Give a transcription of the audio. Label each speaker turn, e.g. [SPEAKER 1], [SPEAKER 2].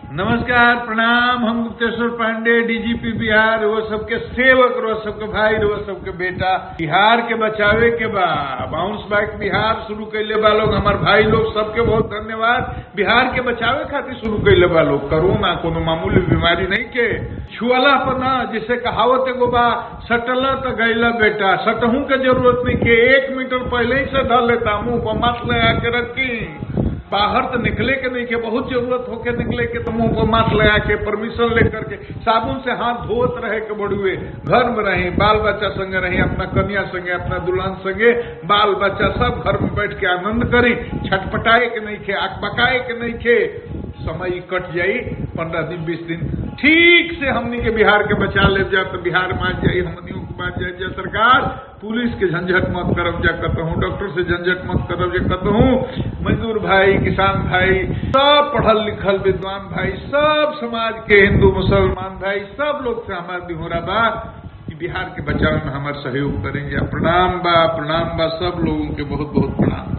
[SPEAKER 1] नमस्कार प्रणाम हम गुप्तेश्वर पांडे डीजीपी बिहार वो सबके सेवक रो सबके भाई रो सबके बेटा बिहार के बचावे के बा बाउंस बैक बिहार शुरू कैले बा लोग हमार भाई लोग सबके बहुत धन्यवाद बिहार के बचावे खातिर शुरू कैले बा लोग कोरोना कोनो मामूली बीमारी नहीं के छुअला पर ना जिसे कहावत एगो बा सटला तो गैला बेटा सटहू के जरूरत नहीं के एक मीटर पहले ही से धर लेता मुंह पर मास्क लगा के रखी बाहर तो निकले के नहीं के बहुत जरूरत होके निकले के तो मुंह पर मास्क लगा के परमिशन लेकर के साबुन से हाथ धोत रहे के बड़ुए घर में रही बाल बच्चा संगे रही अपना कन्या संगे अपना दुल्हन संगे बाल बच्चा सब घर में बैठ के आनंद करी छटपटाए के नहीं खे आग पकाए के नहीं खे समय ई कट जाई पंद्रह दिन बीस दिन ठीक से हमनी के बिहार के बचा ले जा तो बिहार मान जाई हमनियों के मान जाए जा सरकार पुलिस के झंझट मत करब जा कहूँ डॉक्टर से झंझट मत करब जा कहूँ मजदूर भाई किसान भाई सब पढ़ल लिखल विद्वान भाई सब समाज के हिंदू मुसलमान भाई सब लोग से हमारा दिहोरा बा कि बिहार के बचाव में हमारा सहयोग करेंगे प्रणाम बा प्रणाम बा सब लोगों के बहुत बहुत प्रणाम